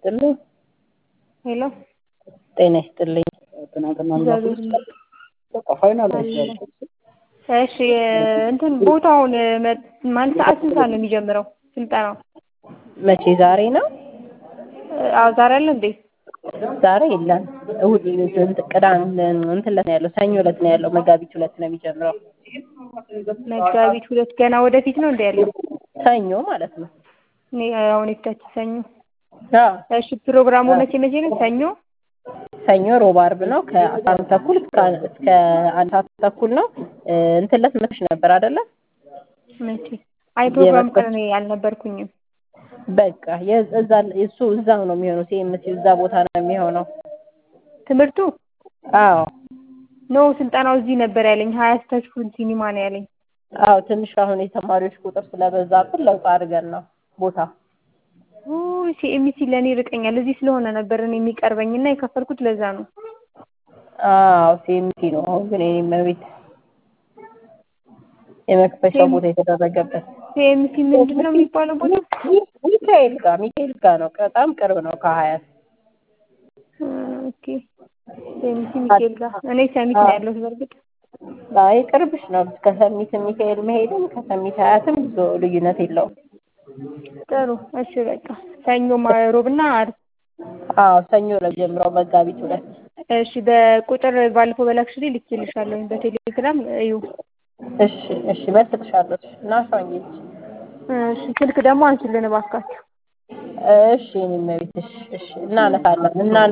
ይስጥልኝ። ሄሎ ጤና ይስጥልኝ። እግዚአብሔር ይመስገን። እሺ እንትን ቦታውን መ- ማለት ሰዓት ስንት ሰዓት ነው የሚጀምረው ስልጠናው? መቼ ዛሬ ነው? አዎ ዛሬ አለ እንዴ? ዛሬ የለም። እሑድ እንትን ቅዳሜ እንትን ዕለት ነው ያለው፣ ሰኞ ዕለት ነው ያለው። መጋቢት ሁለት ነው የሚጀምረው። መጋቢት ሁለት ገና ወደፊት ነው እንደ ያለው? ሰኞ ማለት ነው። እኔ አሁን የፊታችን ሰኞ። አዎ እሺ ፕሮግራሙ መቼ መቼ ነው? ሰኞ ሰኞ፣ ሮብ፣ አርብ ነው ከአስራ አንድ ተኩል እስከ እስከ አንድ ሰዓት ተኩል ነው። እ እንትን ዕለት መጥተሽ ነበር አይደለ? መቼ? አይ ፕሮግራም የመስቀል- ቀን እኔ አልነበርኩኝም። በቃ የዝ- እዛ እሱ እዛው ነው የሚሆነው። ሲኤምሲ እዛ ቦታ ነው የሚሆነው። ትምህርቱ አዎ ኖ ስልጠናው እዚህ ነበር ያለኝ። ሀያ ስታችሁን ሲኒማ ነው ያለኝ። አዎ ትንሽ አሁን የተማሪዎች ቁጥር ስለበዛብን ለውጥ አድርገን ነው ቦታ ሲኤምሲ ለእኔ ይርቀኛል። እዚህ ስለሆነ ነበር እኔ የሚቀርበኝ እና የከፈልኩት ለዛ ነው። አዎ ሲኤምሲ ነው። አሁን ግን የኔ መቤት የመክፈሻ ቦታ የተደረገበት ሲኤምሲ ምንድን ነው የሚባለው ቦታ? ሚካኤል ጋር ሚካኤል ጋር ነው። በጣም ቅርብ ነው ከሀያት ኦኬ ሲኤምሲ ሚካኤል ጋር። እኔ ሰሚት ነው ያለሁት በእርግጥ አይ ቅርብሽ ነው። ከሰሚት ሚካኤል መሄድም ከሰሚት ሀያትም ብዙ ልዩነት የለውም። ጥሩ እሺ በቃ ሰኞ ሮብና ዓርብ አዎ ሰኞ ነው ጀምረው መጋቢት ሁለት እሺ በቁጥር ባለፈው በላክሽልኝ ልኬልሻለሁ በቴሌግራም እዩ እሺ እሺ መልስልሻለሁ። እሺ እና ሸኝልሽ እሺ ስልክ ደግሞ አንቺልን እባካችሁ እሺ የኔ መቤት እሺ እሺ እናነሳለን እና